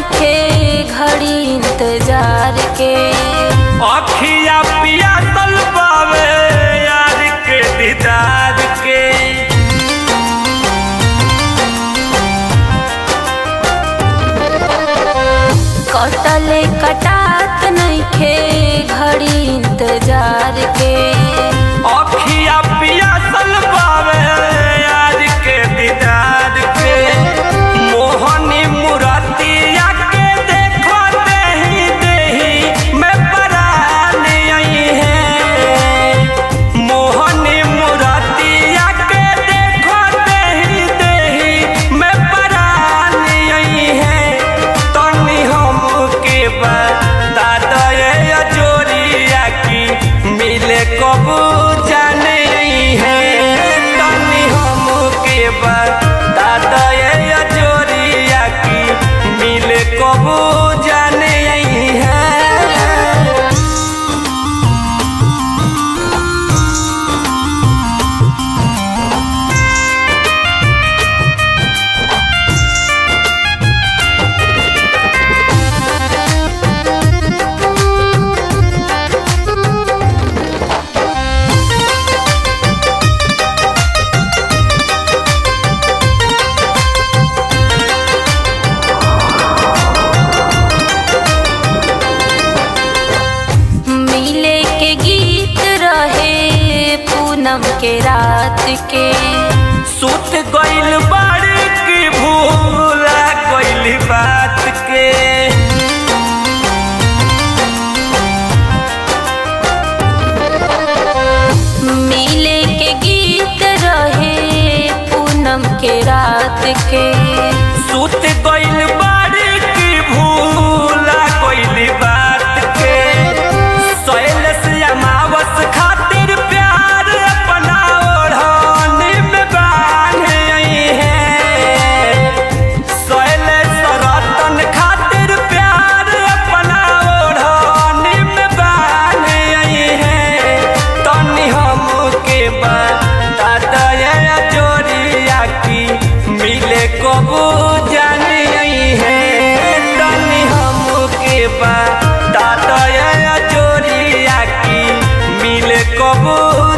नइखे घड़ी इंतजार के अखिया पिया तल पावे यार के दीदार के कटले कटात नइखे घड़ी इंतजार के अखिया पिया तल पावे यार के दीदार के मोहनी मुरतिया के देखो देही देही मैं परान आई है मोहनी मुरतिया के देखो देही देही मैं परान आई है तनी हमके बता दे जोरिया की मिले कबू जाने है तनी हमके बता दे जोरिया की मिले कबू जाने है मिले के गीत रहे पूनम के रात के सुत गइल बाड़ी की भूला गइल बात के मिले के गीत रहे पूनम के रात के सुत गइल बाड़ी की भूला गइल बात के सैल से अमावस खातिर प्यार अपना ओढ़नी में बांध आई है सैल सरतन खातिर प्यार अपना ओढ़नी में बांध आई है तनी हमके बता दया जोरिया की मिले कबू जाने आई है तनी हमके बता दया जोरिया की मिले कबू